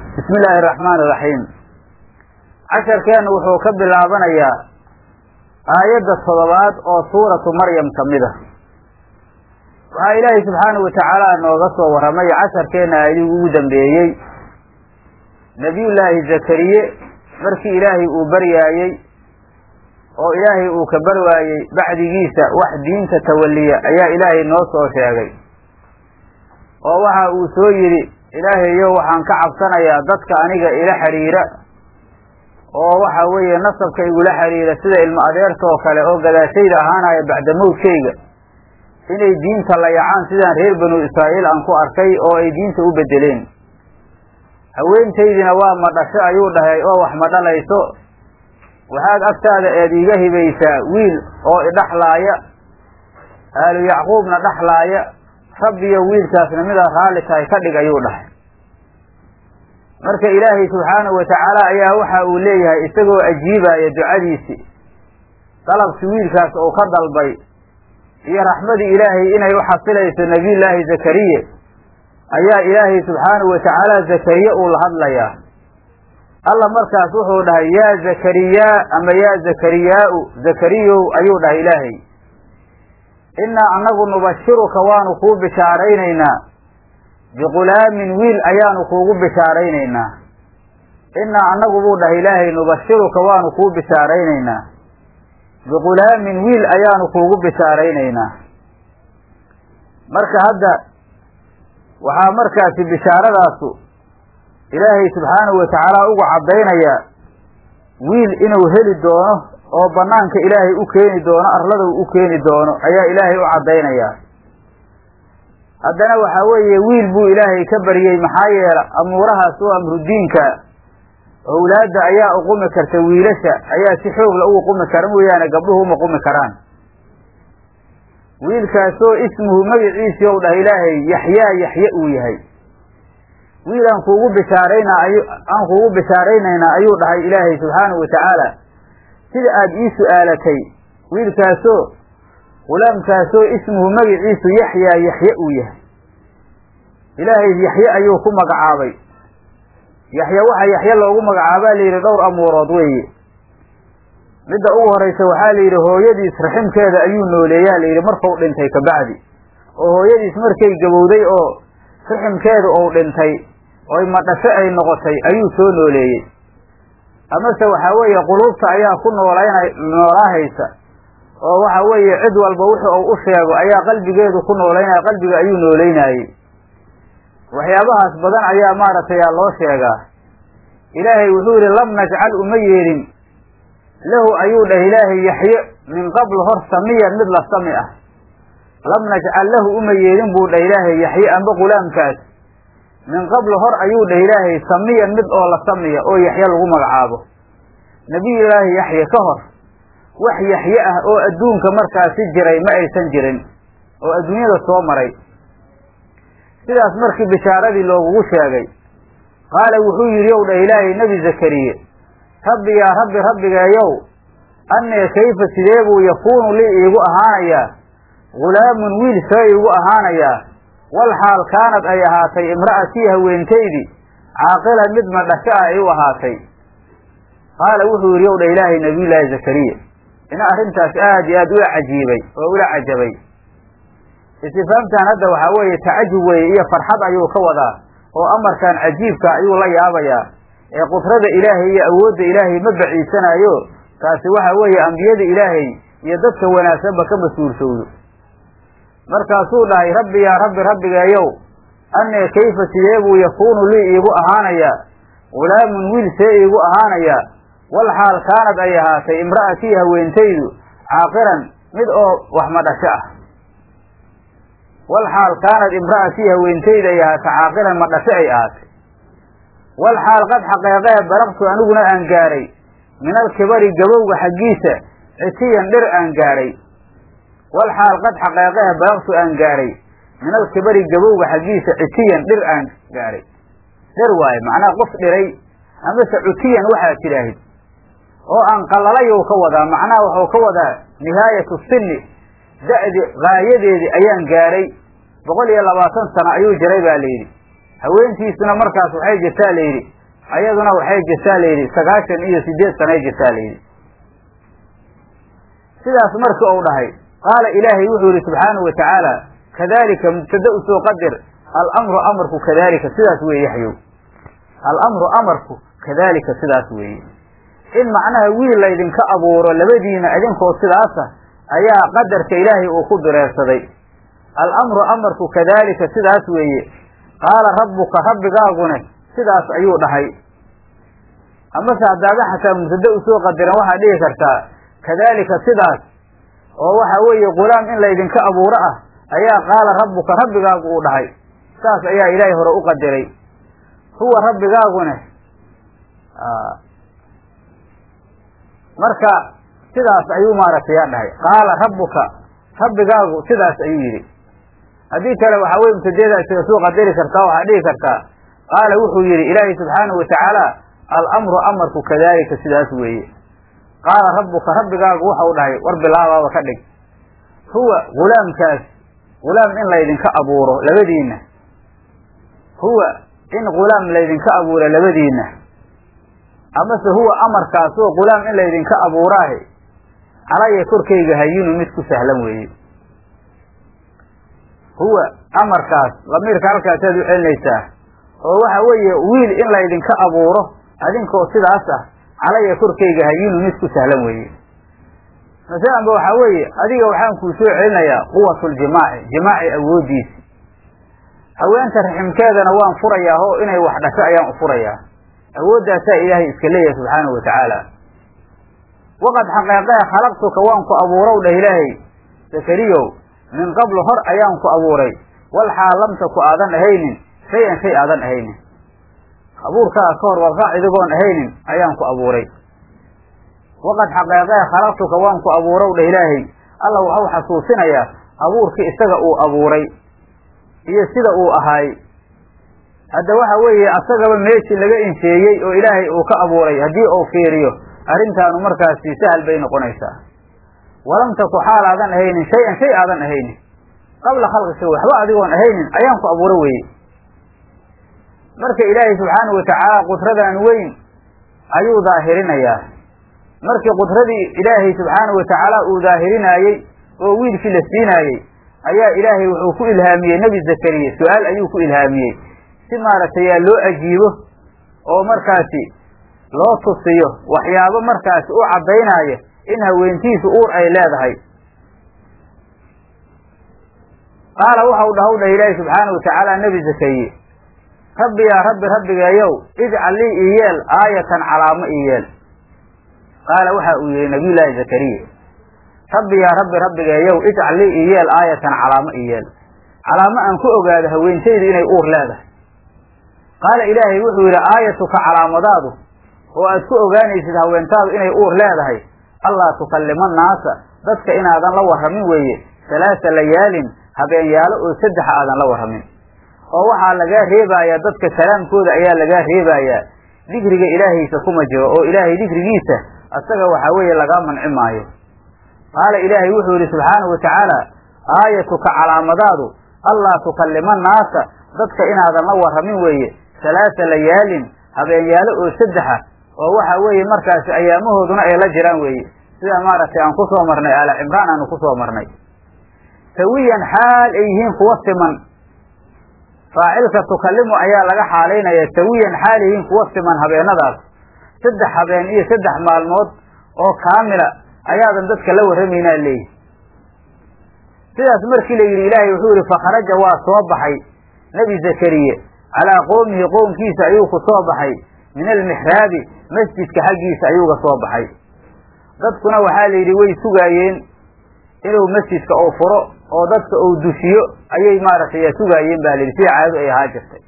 bismi illaahi araxmaan iraxiim casharkeennu wuxuu ka bilaabanayaa aayadda toddobaad oo suuratu maryam ka mid a waxaa ilaahay subxaanahu watacaala nooga soo warramay casharkeenna aayadihii ugu dambeeyey nebiyullaahi zakariye markii ilaahay uu baryaayey oo ilaahay uu ka barwaayey bacdigiisa wax diinta tawalliya ayaa ilaahay noo soo sheegay oo waxa uu soo yidhi ilaahayow waxaan ka cabsanayaa dadka aniga ila xidhiira oo waxa weeye nasabka igula xidhiira sida ilmo adeerta oo kale oo gadaashayda ahaanaya bacda mawdkayga inay diinta layacaan sidaan reer banu israa'iil aan ku arkay oo ay diinta u bedeleen haweentaydina waa ma dhasho ayuu dhahay oo wax ma dhalayso waxaad agtaada eed iiga hibaysaa wiil oo idhaxlaaya aalu yacquubna dhaxlaaya rabbiyo wiilkaasna midaad raalli tahay ka dhig ayuu dhahay marka ilaahay subxaanahu watacaala ayaa waxa uu leeyahay isagoo ajiibaya ducadiisii dalabkii wiilkaas uu ka dalbay iyo raxmadii ilaahay inay u xasilayso nebiyullaahi zakariye ayaa ilaahay subxaanahu watacaala zakariye uu la hadlayaa alla markaas wuxuu dhahay yaa zakariyaa ama yaa zakariyaau zakariyow ayuu dhahay ilaahay innaa annagu nubashiruka waanu kuu bishaaraynaynaa biqulaamin wiil ayaanu kuugu bishaaraynaynaa innaa annagu buu dhahay ilaahay nubashiruka waanu kuu bishaaraynaynaa biqulaamin wiil ayaanu kuugu bishaaraynaynaa marka hadda waxaa markaasi bishaaradaasu ilaahay subxaanahu watacaala ugu caddaynayaa wiil inuu heli doono oo banaanka ilaahay u keeni doono arladow u keeni doono ayaa ilaahay u caddaynayaa haddana waxaa weeye wiil buu ilaahay ka baryey maxaa yeela amuurahaas oo amrudiinka owlaadda ayaa uqumi karta wiilasha ayaa si xoogla ugu qumi kara mooyaane gabdhuhu uma qumi karaan wiilkaasoo ismuhu magaciisii ou dhah ilaahay yaxyaa yaxye uu yahay wiil aan kuugu bishaarayna aan kuugu bishaaraynaynaa ayuu dhahay ilaahay subxaanahu watacaala sida aada ii su-aalatay wiilkaasoo gulaamkaasoo ismuhu magaciisu yaxyaa yaxye uu yahay ilaahay yaxye ayuu ku magacaabay yaxye waxa yaxye loogu magacaabaa la yidhi dhowr amuurood weeye midda ugu horaysa waxaa la yidhi hooyadiis raximkeeda ayuu nooleeyaa la yidhi markau dhintay kabacdi oo hooyadiis markay gabowday oo raximkeedu uu dhintay oy madhasho ay noqotay ayuu soo nooleeyey amase waxaa weeye quluubta ayaa ku noolayna noolaahaysa oo waxa weeye cid walba wuxuu uu u sheego ayaa qalbigeedu ku noolaynaya qalbiga ayuu nooleynayey waxyaabahaas badan ayaa maaragtay aa loo sheegaa ilaahay wuxuu yidhi lam najcal uma yeelin lahu ayuu dhah ilaahay yaxye min qabl hor samiyan mid la sami ah lam najcal lahu uma yeelin buu dhah ilaahay yaxye amba gulaamkaas min qabl hor ayuu dhah ilaahay samiyan mid oo la samiya oo yaxye lagu magacaabo nebiyullaahi yaxye ka hor wax yaxye ah oo adduunka markaasi jiray ma aysan jirin oo adduunyada soo maray sidaas markii bishaaradii loogugu sheegay qaala wuxuu yidhi ow dhah ilaahay nebi zakariye rabbi yaa rabbi rabbigeeyow annee kayfa sidee buu yakuunu lii iigu ahaanayaa gulaamun wiil see iigu ahaanayaa wal xaal kaanad ay ahaatay imra'atii haweentaydii caaqilan mid madhasho ah ay u ahaatay qaala wuxuu yidhi ow dha ilaahay nabiyullaahi zakariya ina arrintaas aad iyo aad ula cajiibay oo ula cajabay istifaamtan hadda waxaa weeye tacajub weeye iyo farxad ayuu ka wadaa oo amarkan cajiibka ayuu la yaabayaa ee qudrada ilaahay iyo awoodda ilaahay ma baciisanaayo taasi waxa weeye ambiyada ilaahay iyo dadka wanaagsanba ka mas-uulshowdo markaasuu dhahay rabbi yaa rabbi rabbigeeyow annee kayfa sidee buu yakuunu lii iigu ahaanayaa gulaamun wiil see iigu ahaanayaa wal xaal kaanad ay ahaatay imra'atii haweentaydu caaqiran mid oo wax madhasho ah wal xaal kaanad imra'atii haweentayda ay ahaatay caaqilan madhasho ay ahaatay wal xaal qad xaqeeqee baraqtu aniguna aan gaaray min alkibari gabowga xaggiisa citiyan dhir aan gaaray wal xaal qad xaqeeqee baraqtu aan gaaray min alkibari gabowga xaggiisa citiyan dhir aan gaaray dhir waaye macnaha qof dhiray amase cutiyan waxaad tidhaahid oo aan qallalayou ka wadaa macnaha wuxuu ka wadaa nihaayatu sinni da'di gaayadeedii ayaan gaaray boqol iyo labaatan sano ayuu jiray baa layidhi haweentiisuna markaas waxay jirtaa layidhi ayaduna waxay jirtaa layidhi sagaashan iyo sideed sanay jirtaa layidhi sidaas marki uu dhahay qaala ilaahay wuxuu yihi subxaanahu wa tacaala kadalika mubtada usoo qadir alamru amarku kadalika sidaas weeye yaxyow alamru amarku kadalika sidaas weeye in macnaha wiil laydinka abuuro labadiina idinkoo sidaasa ayaa qadarka ilaahay uu ku direersaday alamru amarku kadalika sidaas weeye qaala rabbuka rabbigaagune sidaas ayuu dhahay amase haddaada xataa mubtada usoo qadiran waxaad dhihi kartaa kadalika sidaas oo waxa weeye gulaam in laydinka abuuro ah ayaa qaala rabbuka rabbigaagu uu dhahay saas ayaa ilaahay hore u qadiray huwa rabbigaagune marka sidaas ayuu maaragtay yaa dhahay qaala rabbuka rabbigaagu sidaas ayuu yidhi haddii kale waxaa weye mubtadeeda isaga soo qadari kartaa waxaad dhihi kartaa qaala wuxuu yidhi ilaahay subxaanahu watacaala alamru amarku kadalika sidaas weeye qaala rabbuka rabbigaagu waxau dhahay war bilaabaaba ka dhig huwa gulaamkaas gulaam in laydinka abuuro labadiinna huwa in gulaam laydinka abuuro labadiinna amase huwa amarkaasoo gulaam in laydinka abuuraahe calaya korkayga hayinu mid ku sahlan weeye huwa amarkaas lamiirka halkaasaad u celinaysaa oo waxa weeye wiil in laydinka abuuro adinkoo sidaas ah calaya korkayga hayinu mid ku sahlan weeye masalanba waxaa weeye adiga waxaan kuu soo celinayaa quwatuljimaaci jimaaci awooddiisi haweenta raximkeedana waan furayaa oo inay wax dhasho ayaan u furayaa awooddaasaa ilaahay iska leeyahay subxaanahu wa tacaala waqad xaqeeqee khalaqtuka waan ku abuurow dheh ilaahay zakariyow min qablu hor ayaan ku abuuray wal xaalamta ku aadan ahaynin shay-an shay aadan ahaynin abuurkaa ka hor warqaac idigoon ahaynin ayaan ku abuuray waqad xaqeeqee khalaqtuka waan ku abuurow dheh ilaahay alla waxau xasuusinayaa abuurkii isaga uu abuuray iyo sida uu ahaay hadda waxa weeye asagaba meeshii laga insheeyey oo ilaahay uu ka abuuray haddii uu fiiriyo arrintaanu markaasi sahal bay noqonaysaa walam taku xaal aadan ahaynin shay-an shay aadan ahaynin qabla khalqika waxba adigoon ahaynin ayaan ku abuuro weeye marka ilaahay subxaanahu watacaala qudradan weyn ayuu daahirinayaa markii qudradii ilaahay subxaanahu watacaala uu daahirinaayey oo wiilkii la siinaayey ayaa ilaahay wuxuu ku ilhaamiyey nebi zakariya su-aal ayuu ku ilhaamiyey si maaragtay yaa loo ajiibo oo markaasi loo tusiyo waxyaabo markaasi u caddaynaayo in haweentiisu uur ay leedahay qaala waxau dhahaw dhah ilaahi subxaanahu watacaala nebi zakariye rabbi yaa rabbi rabbigeeyow ijcal lii ii yeel aayatan calaamo ii yeel qaala waxa uu yihi nabiyullaahi zakariya rabbi yaa rabbi rabbigeeyow ijcal lii ii yeel aayatan calaamo ii yeel calaamo aan ku ogaado haweentaydu inay uur leedahay qaala ilaahay wuxuu yidhi aayatuka calaamadaadu oo aad ku ogaanaysid haweentaadu inay uur leedahay allaa tukallima naasa dadka inaadan la warramin weeye halaasa layaalin habeenyaalo oo saddexa aadan la warramin oo waxaa lagaa reebayaa dadka kalaamkooda ayaa lagaa reebayaa dikriga ilaahaysa kuma jiro oo ilaahay dikrigiisa asaga waxaa weeye lagaa manci maayo qaala ilaahay wuxuu yidhi subxaanahu watacaala aayatuka calaamadaadu allaa tukallima naasa dadka inaadan la warramin weeye halaasa layaalin habeenyaalo oo saddexa oo waxa weeye markaasi ayaamahooduna ay la jiraan weeye sida maaragtay aan kusoo marnay aala cimraan aanu kusoo marnay sawiyan xaal ay yihiin kuwa siman faacilka tukallimu ayaa laga xaalaynaya sawiyan xaal yihiin kuwa siman habeenadaas saddex habeen iyo saddex maalmood oo kaamila ayaadan dadka la warramaynaa leeyihi sidaas markii la yidhi ilaahay wuxuu yihi fakharaja waa soo baxay nebi zakariye calaa qowmihi qownkiisa ayuu ku soo baxay min almixraabi masjidka xaggiisa ayuuga soo baxay dadkuna waxaa la yidhi way sugaayeen inuu masjidka uu furo oo dadka uu dushiyo ayay maaragtay sugaayeen ba la yidhi sida caadadu ay ahaa jirtay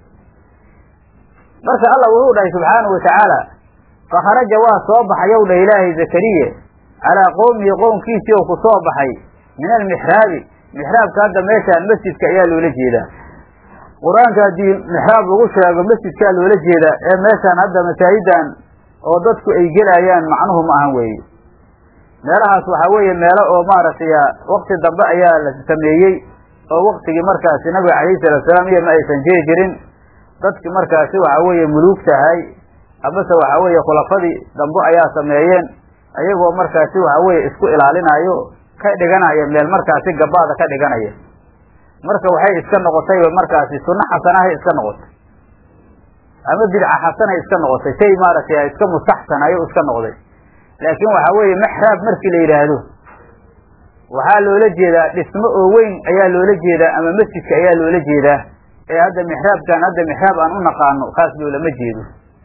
marka allah wuxuu dhahay subxaanahu watacaala fakharaja waa soo baxayow dhah ilaahay zakariye calaa qowmihi qownkiisii oo ku soo baxay min almixraabi mixraabka hadda meeshaan masjidka ayaa loola jeedaa qur-aanka haddii mixraab lagu sheego masjidkaa loola jeedaa ee meeshaan hadda masaajidan oo dadku ay gelayaan macnuhu ma ahan weeye meelahaas waxaa weeye meelo oo maaragtay wakti dambe ayaa la sameeyey oo waktigii markaasi nabiga calayhi salatu salaam iyo ma aysan jiri jirin dadki markaasi waxaa weeye muluug tahay amase waxa weeye khulafadii dambe ayaa sameeyeen ayagoo markaasi waxa weeye isku ilaalinayo ka dhiganaya meel markaasi gabaada ka dhiganaya marka waxay iska noqotay markaasi sunno xasanahay iska noqotay ama bidca xasanay iska noqotay shay maaragtay iska mustaxsan ayuu iska noqday laakiin waxa weeye maxraab markii la yidhaahdo waxaa loola jeedaa dhismo oo weyn ayaa loola jeedaa ama masjidka ayaa loola jeedaa ee hadda mixraabkan hadda mixraab aan u naqaano kaas loolama jeedo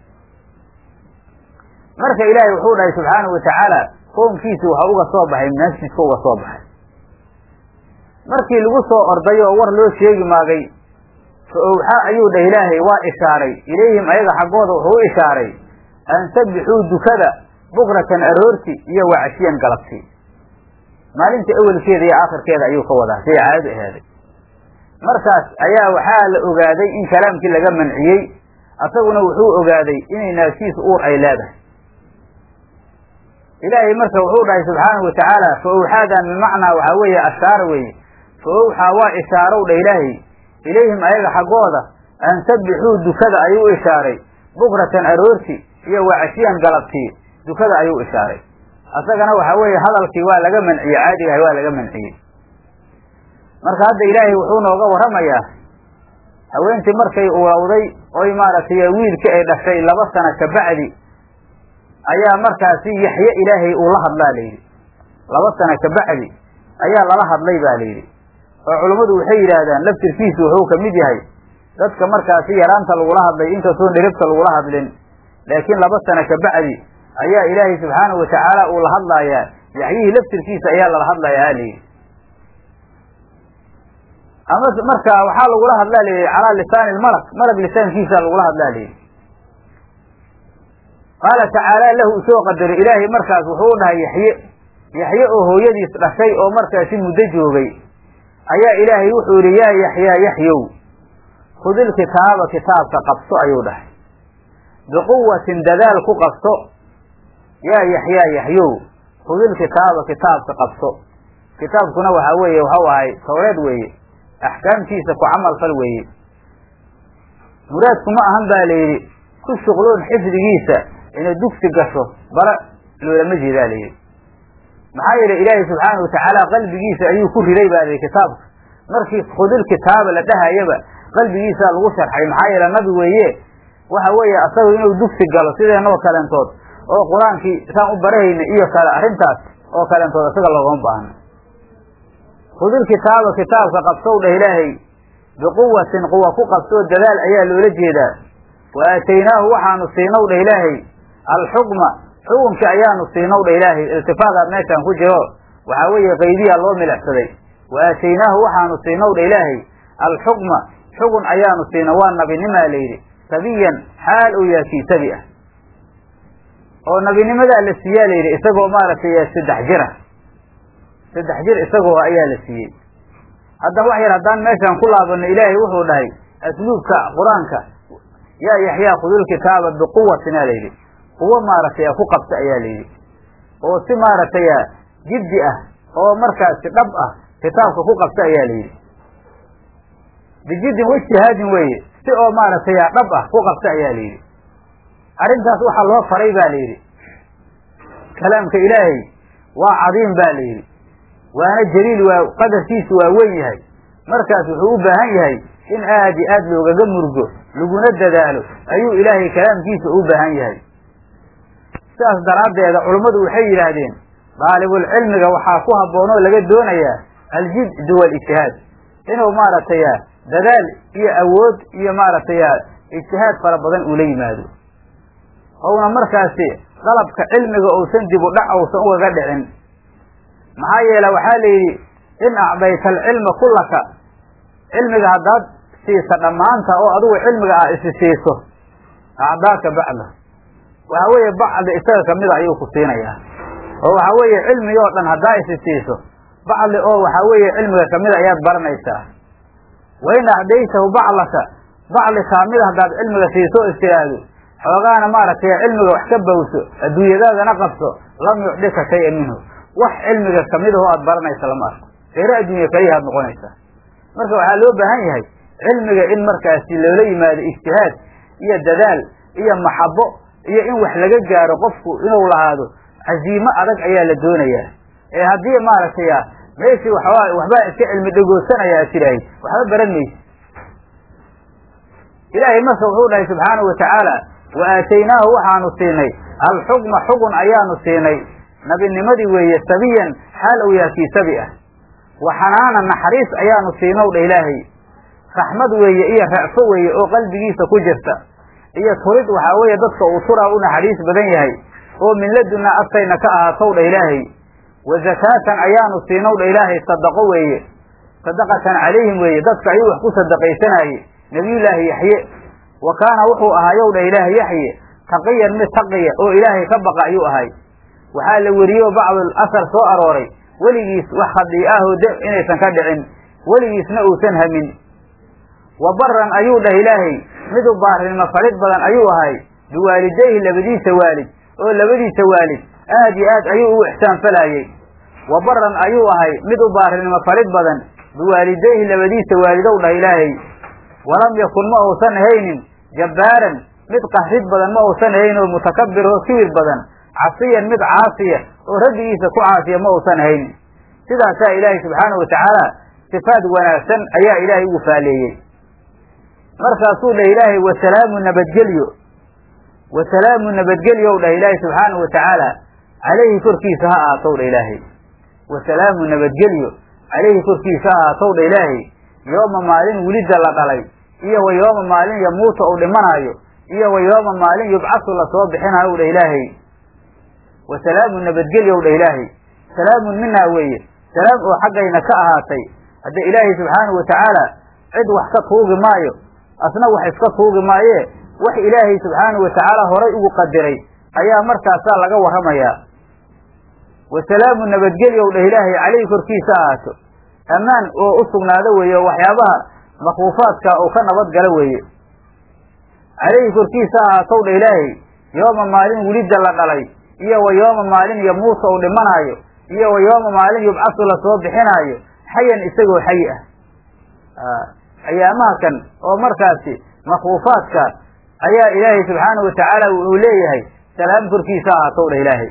marka ilaahay wuxuu dhahay subxaanahu watacaala qoomkiisi waxa uga soo baxay masjidka uga soo baxay markii lagu soo orday oo war loo sheegi maagay fa owxa ayuu dhah ilaahay waa ishaaray ilayhim ayaga xaggooda wuxuu u ishaaray an sabbixuu dukada bukratan aroorti iyo wacashiyan galabti maalinta awelkeeda iyo aakhirkeeda ayuu ka wadaa siday caadadu ahaaday markaas ayaa waxaa la ogaaday in kalaamkii laga manciyey asaguna wuxuu ogaaday inay naagtiisu uur ay leedahay ilaahay marka wuxuu dhahay subxaanahu watacaala fa owxaadan bimacnaa waxaa weeye ashaara weeye fa owxaa waa ishaarow dha ilaahay ilayhim ayaga xaggooda an sabbixuu dukada ayuu u ishaaray bukratan aroorti iyo wacashiyan galabtii dukada ayuu ishaaray asagana waxaa weeye hadalkii waa laga manciyey caadigahay waa laga manciyey marka hadda ilaahay wuxuu nooga warramayaa haweentii markay urawday oy maaragtay wiilkii ay dhashay laba sana kabacdi ayaa markaasi yaxye ilaahay uu la hadlaa layidhi laba sana kabacdi ayaa lala hadlay ba layidhi oo culummadu waxay yidhaahdaan laftirkiisu wuxuu kamid yahay dadka markaasi yaraanta lagula hadlay inkastoon dhiribta lagula hadlin laakiin laba sana kabacdi ayaa ilaahay subxaanahu watacaala uu la hadlaayaa yaxyihii laftirkiisa ayaa lala hadlayaa layidhi ama marka waxaa lagula hadlaa layidhi calaa lisaani lmalak malak lisaankiisa lagula hadlaa layidhi qaala tacaala lahu usoo qadaray ilaahay markaas wuxuu u dhahay yaxye yaxye oo hooyadiis dhashay oo markaasi muddo joogay ayaa ilaahay wuxuu yidhi yaa yaxyaa yaxyow khudil kitaaba kitaabka qabso ayuu dhahay biquwatin dadaal ku qabso yaa yaxyaa yaxyow khudil kitaaba kitaabka qabso kitaabkuna waxaa weeye waxau ahay tawreed weeye axkaamtiisa ku camal fal weeye muraadku ma ahan baa layidhi ku shuqloon xifdigiisa inay dugsi gasho bara loolama jeedaa layidhi maxaa yeelay ilaahay subxaana watacaala qalbigiisa ayuu ku riday baa layidhi kitaabka markii khudil kitaaba la dhahayaba qalbigiisaa lagu sharxay maxaa yeele nabi weeye waxa weeye asagu inuu dugsi galo sideenoo kalentood oo qur-aankii saan u barahayna iyo kale arrintaas oo kalentood isaga loogama baahno khudil kitaaba kitaabka qabsow dheh ilaahay biquwatin quwa ku qabsoo dadaal ayaa loola jeedaa wa aataynaahu waxaanu siinow dheh ilaahay alxukma xukunka ayaanu siinow dheh ilaahay iltifaadaad meeshaan ku jiro waxaa weeye qaydiyaa loo milixsaday wa aataynaahu waxaanu siinow dheh ilaahay alxukma xugun ayaanu siina waa nabinimaa layidhi sabiyan xaal uu yahay kii sabi ah oo nabinimadaa la siiyaa layidhi isagoo maaragtay saddex jira saddex jir isagoo ayaa la siiyey haddaba wax yar haddaan meeshaan ku laabano ilaahay wuxuu dhahay asluubka qur-aanka yaa yaxyaa khudul kitaaba biquwatin aa layidhi kuwo maaragtay ku qabta ayaa layidhi oo si maaragtay jiddi ah oo markaasi dhab ah kitaabka ku qabta ayaa layidhi bijiddin waijtihaadin weeye si oo maaragtay dhab ah ku qabta ayaa layidhi arrintaas waxaa loo faray ba layidhi kalaamka ilaahay waa cadiim ba layidhi waana jaliil waa qadarkiisu waa weyn yahay markaas wuxuu u baahan yahay in aad iyo aad loogaga murgo laguna dadaalo ayuu ilaahay kalaamkiisa u baahan yahay sidaas daraaddeeda culummadu waxay yidhaahdeen daalibulcilmiga waxaa ku habboon oo laga doonayaa aljid walijtihaad inuu maaragtay dadaal iyo awood iyo maaragtay ijtihaad fara badan uu la yimaado ouna markaasi qalabka cilmiga uusan dib u dhac uusan ugaga dhicin maxaa yeele waxaa la yidhi in acdayta alcilma kullaka cilmiga haddaad siisa dhammaanta oo adigu cilmiga ah isi siiso acdaaka bacda waxaa weeye bacdi isaga kamida ayuu ku siinayaa oo waxaa weeye cilmigi oo dhan haddaa isi siiso bacdi oo waxaa weeye cilmiga kamida ayaad baranaysaa wa in acdaytahu baclaka bacdi kaamida haddaad cilmiga siiso o istiraahdo xoogaana maaragtay cilmiga wax ka bawso adduunyadaadana qabso lam yucdika shay-an minhu wax cilmiga kamidahoo aad baranaysa lama arko eere adduunya kaliya aad noqonaysaa marka waxaa loo baahan yahay cilmiga in markaasi loola yimaado ijtihaad iyo dadaal iyo maxabo iyo in wax laga gaaro qofku inuu lahaado caziimo adag ayaa la doonayaa ee haddii maaragtay meeshii waxbaa waxbaa iska cilmi dhegoosanaya ad tidhaahid waxba baran maysi ilaahay marka wuxuu dhahay subxaanahu watacaala wa aataynaahu waxaanu siinay alxukma xugun ayaanu siinay nabinimadii weeye sabiyan xaal ou yaha kii sabi ah wa xanaana naxariis ayaanu siinow dha ilaahay raxmad weeye iyo ra'fo weeye oo qalbigiisa ku jirta iyo turid waxaa weeye dadka uu turaa u naxariis badan yahay oo min ladunna agtayna ka ahaatow dha ilaahay wa zakaatan ayaanu siinow dha ilaahay sadaqo weeye sadaqatan calayhim weeye dadka ayuu wax ku sadaqaysanaaye nabiyullaahi yaxye wa kaana wuxuu ahaayow dha ilaahay yaxye taqiyan mid taqiya oo ilaahay ka baqa ayuu ahay waxaa la weriyey bacdul asar soo arooray weligiis wax khadii ahoo de inaysan ka dhicin weligiisna uusan hamin wa baran ayuu dhah ilaahay mid u baarinimo falid badan ayuu ahay biwaalidayhi labadiisa waalid oo labadiisa waalid aad iyo aad ayuu ugu ixsaan falaayey wa baran ayuu ahay mid u baarinimo falid badan biwaalidayhi labadiisa waalidow dhah ilaahay walam yakun ma uusan ahaynin jabbaaran mid qahrid badan ma uusan ahayn oo mutakabir oo kibir badan casiyan mid caasiya oo rabbigiisa ku caasiya ma uusan ahaynin sidaasaa ilaahay subxaanahu watacaala sifaad wanaagsan ayaa ilaahay ugu faaleeyey markaasuu dhah ilaahay wasalaamu nabadgelyo wasalaamu nabadgelyow dhah ilaahay subxaanahu watacaala calayhi korkiisa ha ahaatow dha ilaahay wasalaamu nabadgelyo calayhi korkiisa ha ahaatow dha ilaahay yooma maalin welidda la dhalay iyo wa yooma maalin yamuuta uu dhimanaayo iyo wa yooma maalin yubcasu lasoo bixinayo dha ilaahay wa salaamu nabadgelyow dha ilaahay salaamun minaa weeye salaam oo xaggayna ka ahaatay hadda ilaahay subxaanahu watacaala cid wax ka tuugi maayo asna wax iska tuugi maayee wax ilaahay subxaanahu watacaala horay ugu qadiray ayaa markaasaa laga warramayaa wa salaamu nabadgelyow dhah ilaahay calayhi korkiisa ahaato ammaan oo u sugnaado weeye oo waxyaabaha makruufaadka uu ka nabad galo weeye calayhi korkiisa ahaatow dha ilaahay yooma maalin welidda la dhalay iyo wa yooma maalin yamuuta uu dhimanaayo iyo wa yooma maalin yubcasu lasoo bixinaayo xayan isagoo xayi ah ayaamaha kan oo markaasi makruufaadka ayaa ilaahay subxaanahu watacaala wuxuu leeyahay salaam korkiisa ahaatow dha ilaahay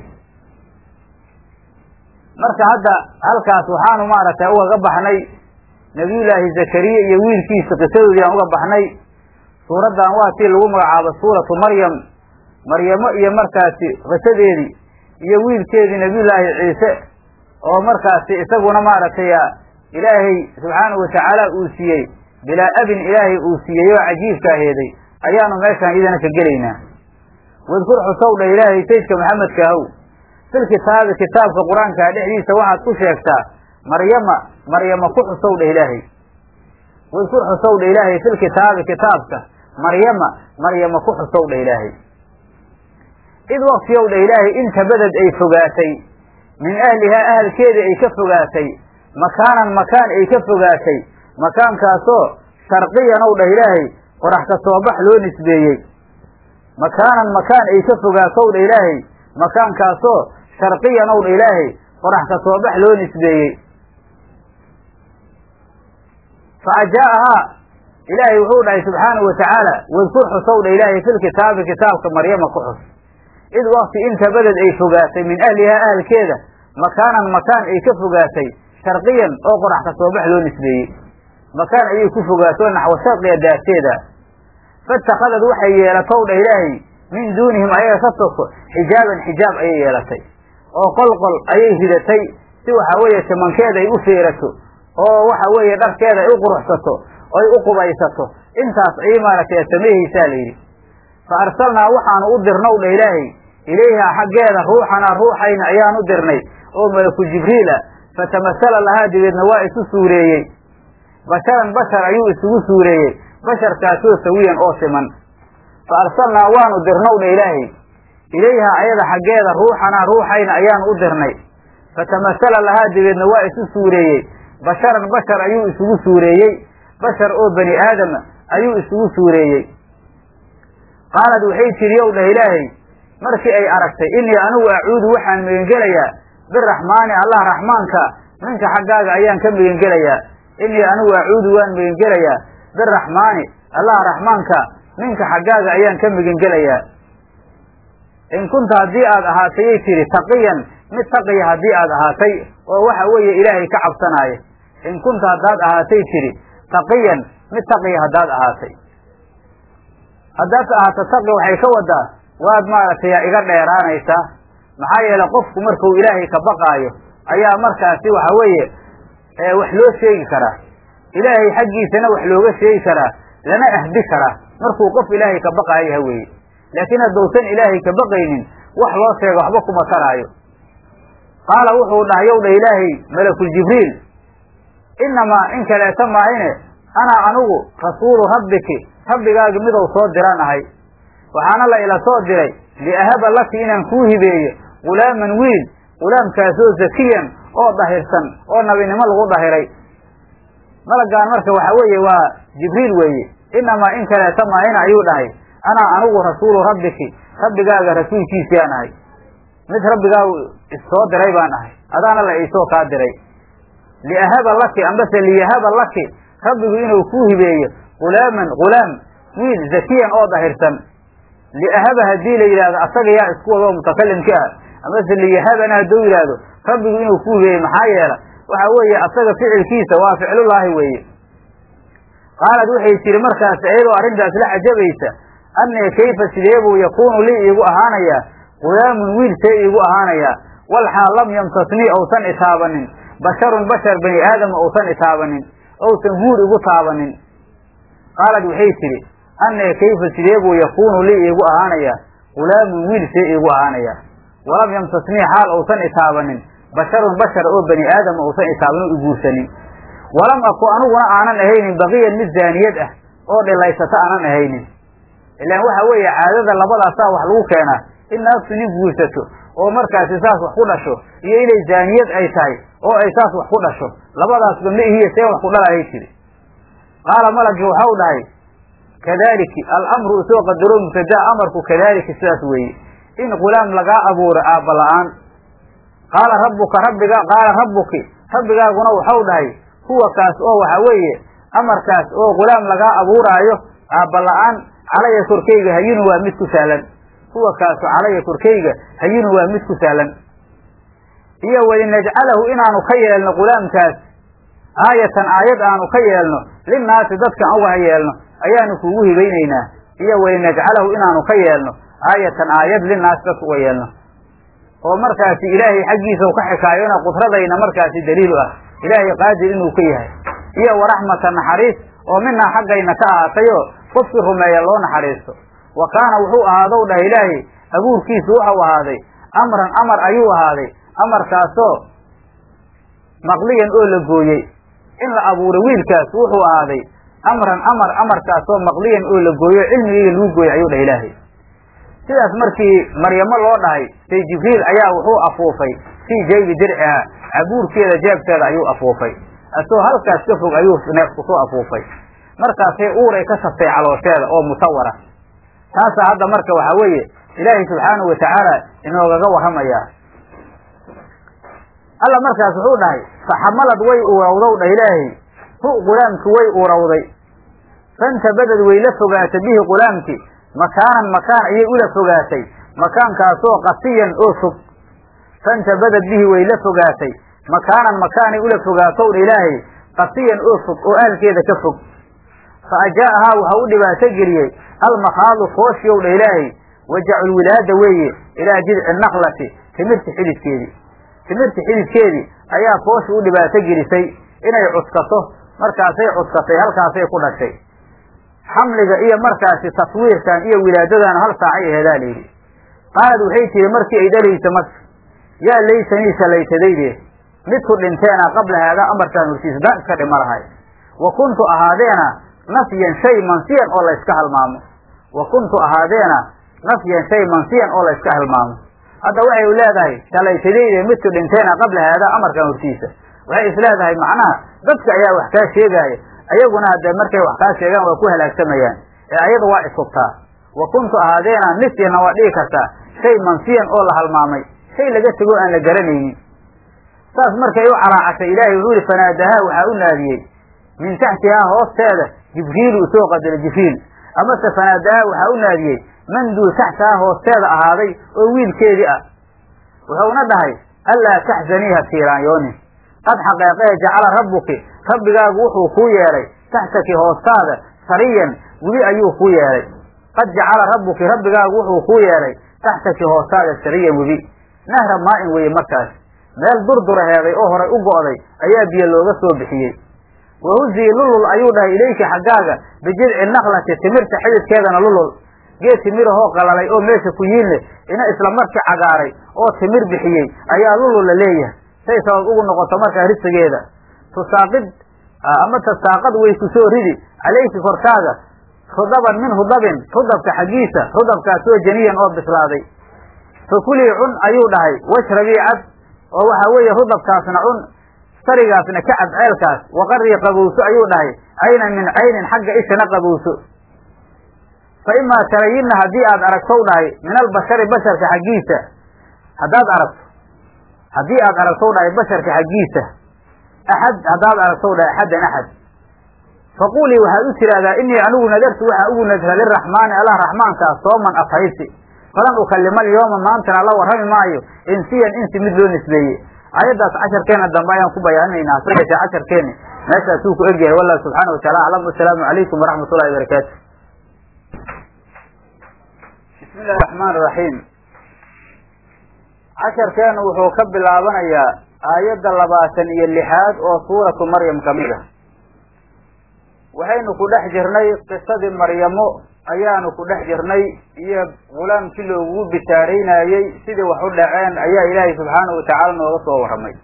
marka hadda halkaas waxaanu maaragtay ugaga baxnay nabiyullaahi zakariya iyo wiilkiisa qisadoodii aan uga baxnay suuraddan waa tii lagu magacaabo suuratu maryam maryamo iyo markaasi qisadeedii iyo wiilkeedii nabiyullaahi ciise oo markaasi isaguna maaragtay ilaahay subxaanahu watacaala uu siiyey bilaa abin ilaahay uu siiyey oo cajiibka aheeday ayaanu meeshaan idana ka gelaynaa wadkur xusow dha ilaahay saydka maxamedka ahow fil kitaabi kitaabka qur-aankaa dhexdiisa waxaad ku sheegtaa maryama maryama ku xusow dha ilaahay wadkur xusow dha ilaahay fil kitaabi kitaabka maryama maryama ku xusow dha ilaahay id waktiyow dha ilaahay inta beded ay fogaatay min ahlihaa ahalkeedii ay ka fogaatay makaanan makaan ay ka fogaatay makaankaasoo sharqiyan ow dhah ilaahay qorax ka soo bax loo nisbeeyey makaanan makaan ay ka fogaatow dha ilaahay makaankaasoo sharqiyan ow dha ilaahay qorax ka soo bax loo nisbeeyey fa ajaahaa ilaahay wuxuu dhahay subxaanahu watacaala wadkur xusow dha ilaahay fil kitaabi kitaabka maryama ku xus id wakti inta beded ay fogaatay min ahlihaa ahalkeeda makaanan makaan ay ka fogaatay sharqiyan oo qorax ka soo bax loo nisbeeyey makaan ayay ku fogaato naxwo sharqiga daarteeda faitakadad waxay yeelatow dha ilaahay min duunihim ayaga ka soko xijaaban xijaab ayay yeelatay oo qolqol ayay ridatay si waxa weeye timankeeda ay u feerato oo waxa weeye dharkeeda ay u quruxsato oy u qubaysato intaas ayay maaragtay sameehaysaa la yidhi fa arsalnaa waxaanu u dirnow dha ilaahay ilayhaa xaggeeda ruuxanaa ruuxayna ayaan u dirnay oo malaku jibriila fatamasala lahaa dibeedna waa isu suureeyey basharan bashar ayuu isugu suureeyey basharkaasoo sawiyan oo siman fa arsalnaa waanu dirnow dha ilaahay ilayhaa ayada xaggeeda ruuxanaa ruuxayna ayaanu u dirnay fatamasala lahaa dibeedna waa isu suureeyey basharan bashar ayuu isugu suureeyey bashar oo bani aadama ayuu isugu suureeyey qaalad waxay tidhi ow dhah ilaahay markii ay aragtay innii anigu acuudu waxaan megengelayaa biraxmaani allah raxmaanka minka xaggaaga ayaan ka megengelayaa innii anigu acuudu waan megengelayaa biraxmaani allah raxmaanka minka xaggaaga ayaan ka megengelayaa in kunta haddii aad ahaatayay tiri taqiyan mid taqiya haddii aad ahaatay oo waxa weeye ilaahay ka cabsanaaya in kunta haddaad ahaatay tiri taqiyan mid taqiya haddaad ahaatay haddaad ahaato taqi waxay ka wadaa waad maaragtay iga dheeraanaysaa maxaa yeele qofku markuu ilaahay ka baqaayo ayaa markaasi waxa weeye wax loo sheegi karaa ilaahay xaggiisana wax looga sheegi karaa lana ahdi karaa markuu qof ilaahay ka baqaayo yaha weeye laakiin haddousan ilaahay ka baqaynin wax loo sheego waxba kuma taraayo qaala wuxuu dhahay yow dha ilaahay malakul jibriil inamaa in kaleeta maahine anaa anigu rasuulu rabbiki rabbigaagi midou soo diran ahay waxaana la ila soo diray liahaba laki inaan kuu hibeeyo gulaaman wiil gulaamkaasoo zakiyan oo dahirsan oo nabinimo lagu dahiray malagaan marka waxa weeye waa jibriil weeye inamaa in kaleeta maahina ayuu dhahay anaa anigu rasuulu rabbiki rabbigaaga rasuulkiisiyaan ahay mid rabbigaa issoo diray baan ahay adaana la iisoo kaa diray liahaba laki ambase liyahaba laki rabbigu inuu kuu hibeeyo gulaaman gulaam wiil zakiyan oo dahirsan liahaba haddii la yidhahdo asaga yaa isku wado mutakalimka ah amase liyahabana hadduu yidhaahdo rabbigu inuu ku hibeeyo maxaa yeela waxa weeye asaga ficilkiisa waa ficlullaahi weeye qaalad waxay tiri markaas iyadoo arrintaas la cajabaysa annee kayfa sideebuu yakuunu lii iigu ahaanayaa gulaamun wiil see iigu ahaanayaa walxaal lam yamsasnii ousan itaabanin basharun bashar bani aadama ousan itaabanin ousan huur igu taabanin qaalad waxay tidhi annee kayfa sideebuu yakuunu lii iigu ahaanayaa gulaamun wiil see iigu ahaanayaa walam yamsasnii xaal ousan itaabanin basharun bashar oo bani aadama ousan itaabanin o iguursanin walam aku aniguna aanan ahaynin baqiyan mid zaaniyad ah oo dhilaysata aanan ahaynin ilaan waxa weeye caadada labadaasaa wax lagu keenaa in naagtu nin guursato oo markaasi saas wax ku dhasho iyo inay zaaniyad ay tahay oo ay saas wax ku dhasho labadaasba ma ihiya see wax ku dhalahay tiri qaala malagii waxau dhahay kadaliki alamru isoo qadaro mubtadaa amarku kadalika sidaas weeye in gulaam lagaa abuuro aabba la-aan qaala rabbuka rabbiga qaala rabbuki rabbigaaguna waxau dhahay huwa kaas oo waxa weeye amarkaas oo gulaam lagaa abuuraayo aabba la-aan calaya korkayga hayinu waa mid ku sahlan huwa kaasu calaya korkayga hayinu waa mid ku sahlan iyo walinajcalahu inaanu ka yeelno gulaamkaas aayatan aayad aanu ka yeelno linnaasi dadkan uga yeelno ayaanu kuugu hibaynaynaa iyo walinajcalahu inaanu ka yeelno aayatan aayad linnaasi dadka uga yeelno oo markaasi ilaahay xaggiisa ka xikaayona qudradayna markaasi daliil u ah ilaahay qaadir inuu ka yahay iyo waraxmata naxariis oo minaa xaggayna ka ahaatayoo qofkii rumeeya loo naxariisto wa kaana wuxuu ahaadow dhah ilaahay abuurkiisu wuxuu ahaaday amran amar ayuu ahaaday amarkaasoo maqliyan oo la gooyey in la abuuro wiilkaas wuxuu ahaaday amran amar amarkaasoo maqliyan oo la gooyo cilmigayga lagu gooyey ayuu dhah ilaahay sidaas markii maryamo loo dhahay say jibriil ayaa wuxuu afuufay fii jaybi dirciha cabuurkeeda jeebteeda ayuu afuufay asoo halkaas ka fog ayuu neefku soo afuufay markaasay uuray ka saftay caloosheeda oo musawara taasaa hadda marka waxaa weeye ilaahay subxaanahu watacaala inoogaga warramayaa alla markaas wuxuu dhahay faxamalad way urawdow dha ilaahay hu qulaamki way urawday fantabadad way la fogaatay bihi qulaamki makaanan makaan ayay ula fogaatay makaankaasoo qasiyan oo fog fantabadad bihi way la fogaatay makaanan makaanay ula fogaatow dha ilaahay qasiyan oo fog oo ahalkeeda ka fog fa ajaa'ahaa waxa u dhibaato geliyey almakhaadu fooshiyow dha ilaahay wajaculwilaada weeye ilaa jidci naklati timirta xididkeedii timirta xididkeedii ayaa foosha u dhibaato gelisay inay cuskato markaasay cuskatay halkaasay ku dhashay xamliga iyo markaasi taswiirkan iyo wilaadadan hal saacay aheedaa layidhi qaalad waxay tihi markii ay dhalaysa marka yaa laytanii shalaytadayde midku dhinteena qabla haadaa amarkaan hortiisa daan iska dhima lahay wa kuntu ahaadeena nafyan shay mansiyan oo layska halmaamo wa kuntu ahaadeena nafyan shay mansiyan oo layska halmaamo hadda waxay leedahay shalaytadayde midku dhinteena qabla haadaa amarkaan hortiisa waxay is leedahay macnaha dadka ayaa wax kaa sheegaaya ayaguna hadde markay wax kaa sheegaan waa ku halaagsamayaan ee ayada waa ishubtaa wa kuntu ahaadeena nisyana waa dhigi kartaa shay mansiyan oo la halmaamay shay laga tego aan la garanaynin saas markay u calaacatay ilaahay wuxuu yihi fanaadahaa waxaa u naadiyey min taxtihaa hoosteeda jibriilu usoo qadara jibriil amase fanaadahaa waxaa u naadiyey man duu taxtaha hoosteeda ahaaday oo wiilkeedii ah wuxuuna dhahay allaa taxzanii ha tiiraanyoonin qad xaqeeqee jacala rabbuki rabbigaagu wuxuu kuu yeelay taxtaki hoostaada sariyan webi ayuu kuu yeelay qad jacala rabbuki rabbigaagu wuxuu kuu yeelay taxtaki hoostaada sariyan webi nahra maa-in weye markaas meel durduraheeday oo horay u go'day ayaa biyo looga soo bixiyey wahuzii lulul ayuu dhahay ilayka xaggaaga bijidci naklati timirta xididkeedana lulul geed timirahoo qalalay oo meesha ku yiin leh ina isla markii cagaaray oo timir bixiyey ayaa lulul la leeyahay say sabab ugu noqoto markaa risigeeda tusaaqid ama tasaaqad way ku soo ridi calayki korkaaga rudaban min rudabin rudabka xaggiisa rudabkaasoo janiyan oo bislaaday fakulii cun ayuu dhahay washrabii cab oo waxa weeye rudabkaasna cun sarigaasna ka cab ceelkaas waqarii qabowso ayuu dhahay caynan min caynin xagga ishana qabowso fa imaa tarayinna haddii aad aragtow dhahay min albashari basharka xaggiisa haddaad aragto haddii aad aragtow dhahay basharka xaggiisa axad haddaad aragtow dhahay axaddan axad faquulii waxaad u tidhaahdaa inii anigu nadartu waxaa ugu nadra liraxmaani allah raxmaankaas sooman afhaysi falan ukalima alyooma maantana la warrami maayo insiyan insi mid loo nisbeeyey ayaddaas casharkeena dambe ayaan ku bayaaninaynaa hase yeeshee casharkeeni meeshaasuu ku egyahay wallahu subxaana wataala aclam wasalaamu calaykum waraxmat ullahi barakaatu bismi illahi raxmaan raxiim casharkeenu wuxuu ka bilaabanayaa aayadda labaatan iyo lixaad oo suuratu maryam ka mid ah waxaynu ku dhex jirnay qisadii maryamo ayaanu ku dhex jirnay iyo gulaamkii loogugu bishaaraynayey sidii wax u dhaceen ayaa ilaahay subxaanahu watacaala nooga soo warramay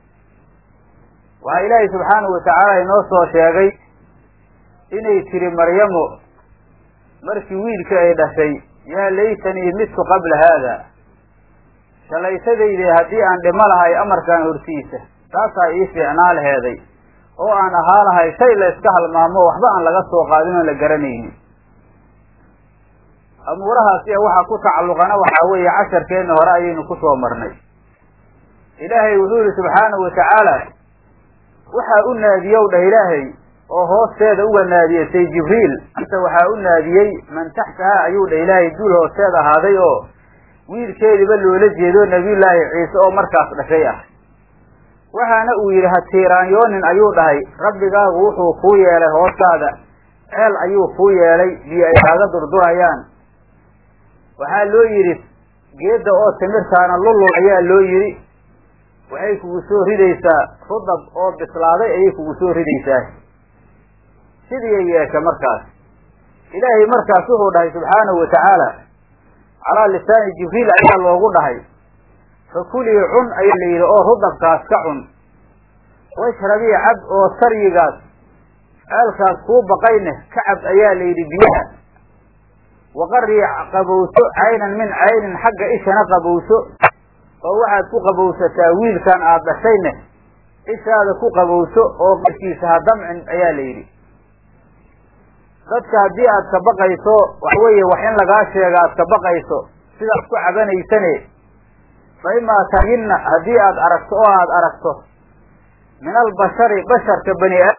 waxaa ilaahay subxaanahu watacaala inoo soo sheegay inay tiri maryamo markii wiilkii ay dhashay yaa laytanii midtu qabla haada shalaysadayde haddii aan dhimo lahay amarkaan hortiisa taasaa ii fiicnaa laheeday oo aan ahaa lahay shay la iska halmaamo waxba aan laga soo qaadin oon la garanaynin amuurahaas iyo waxa ku tacalluqana waxaa weeye casharkeenna hore ayaynu ku soo marnay ilaahay wuxuu yihi subxaanahu watacaala waxaa u naadiyow dhah ilaahay oo hoosteeda uga naadiyatay jibriil anta waxaa u naadiyey man taxtahaa ayuu dhah ilaahay duul hoosteeda ahaaday oo wiilkeediba loola jeedo nebiyullaahi ciise oo markaas dhashay ah waxaana uu yidhi ha tiiraanyoonin ayuu dhahay rabbigaagu wuxuu kuu yeelay hoostaada ceel ayuu kuu yeelay biyo ay kaaga durdurayaan waxaa loo yidhi geedda oo timirtaana lulul ayaa loo yidhi waxay kugu soo ridaysaa rudab oo bislaaday ayay kugu soo ridaysaa sidiiay yeesha markaas ilaahay markaas wuxuu dhahay subxaanahu watacaala calaa lisaani jibriil ayaa loogu dhahay fakulii cun ayaa la yidhi oo rudabkaas ka cun washrabii cab oo saryigaas ceelkaas kuu baqayne ka cab ayaa la yidhi biyaha waqarii qabowso caynan min caynin xagga ishana qabowso oo waxaad ku qabowsataa wiilkan aad dhashayne ishaada ku qabowso oo qarkiisa ha damcin ayaa la yidhi dadka haddii aad ka baqayso waxa weeye wax in lagaa sheega aad ka baqayso sidaad ku cabanaysane fa imaa tayinna haddii aad aragto oo aad aragto min albashari basharka bani